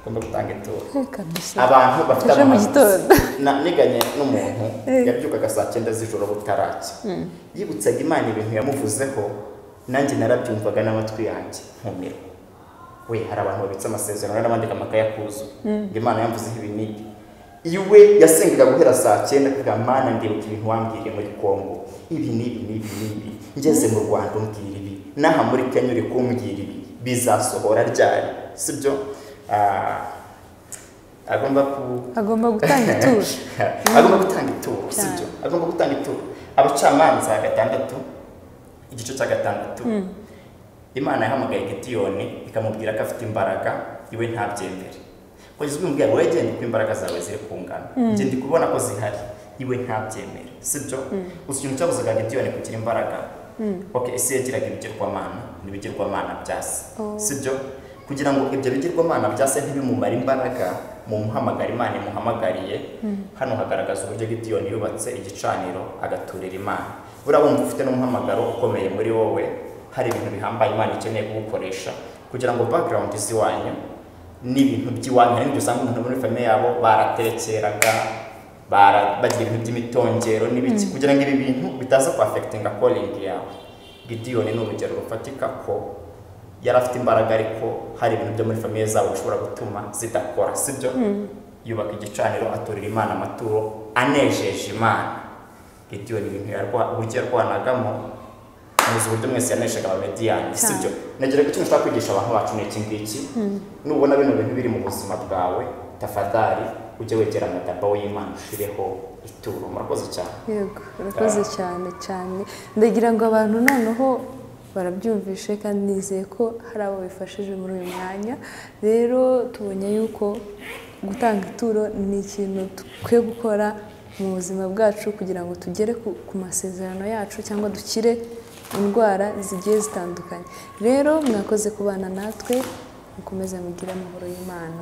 ugomba gutanga ituro reka dusa abantu bafite Ejo mu amahane. gitondo. Na- niganye n'umuntu yabyukaga saa cyenda z'ijoro butaracya yibutsaga imana ibintu yamuvuzeho nanjye narabyumvaga n'amatwi yanjye nkumirwa we hari abantu babitse amasezerano n'abandika amakayakuzuye ngo imana yamvuzeho ibinini iwe yasengaga guhera saa cyenda kuvuga mana ndibuka ibintu wambwiriye muri kongo ibi n'ibi n'ibi n'ibi ngeze mu rwanda umbwira ibi n'aha muri kenya uri kumbwira ibi bizasohora ryari sibyo Ah, agomba ku agomba gutanga ituje agomba gutanga ituro Cyane. sibyo agomba gutanga ituro abacamanza gatandatu igice cya gatandatu imana yahamagaye gidiyoni ikamubwira ko afite imbaraga iwe ntabyemere kugeza ubimubwira wowe genda uko imbaraga zawe ziri kungana njye ndi kubona ko zihari iwe ntabyemere sibyo gusa ikintu cyabuzaga gidiyoni kugira imbaraga ok ese yagiraga ibigirwamana n'ibigirwamana bya se Oh. sibyo kugira ngo ibyo bigirwamana bya se ntibimumare imbaraga mu muhamagara imana imuhamagariye hano hagaragaza uburyo gidiyoni yubatse igicaniro agaturira imana buriya wumva ufite n'umuhamagaro ukomeye muri wowe hari ibintu bihambaye imana ikeneye kuwukoresha kugira ngo background z'iwanyu n'ibintu by'iwanyu hari n'ibyo usanga umuntu muri famiye yabo baraterekeraga bara- bagira ibintu by'imitongero n'ibiki kugira ngo ibi bintu bitaza kwafekitinga koringi yawe gidiyoni ni urugero rufatika ko yari afite imbaraga ariko hari ibintu byo muri famiye zabo bishobora gutuma zidakora sibyo yubaka igicaniro aturira imana amaturo anejeje imana gidiyoni ibintu yarwa- uburyo yarwanagamo muzi uburyo mwese yaneshaga abamediyani Cyane. sibyo nagira ko ikintu ushaka kwigisha abantu bacu ni iki ngiki nubona bino bintu biri mu buzima bwawe tafadhali ujye wegera amadaba w'imana ushireho ituro murakoze cyane yego urakoze cyane cyane ndagira ngo abantu noneho barabyumvishe kandi nizeye ko hari abo bifashije muri uyu mwanya rero tubonye yuko gutanga ituro ni ikintu dukwiye gukora mu buzima bwacu kugira ngo tugere ku- ku masezerano yacu cyangwa dukire indwara zigiye zitandukanye rero mwakoze kubana natwe mukomeze mugire amahoro y'imana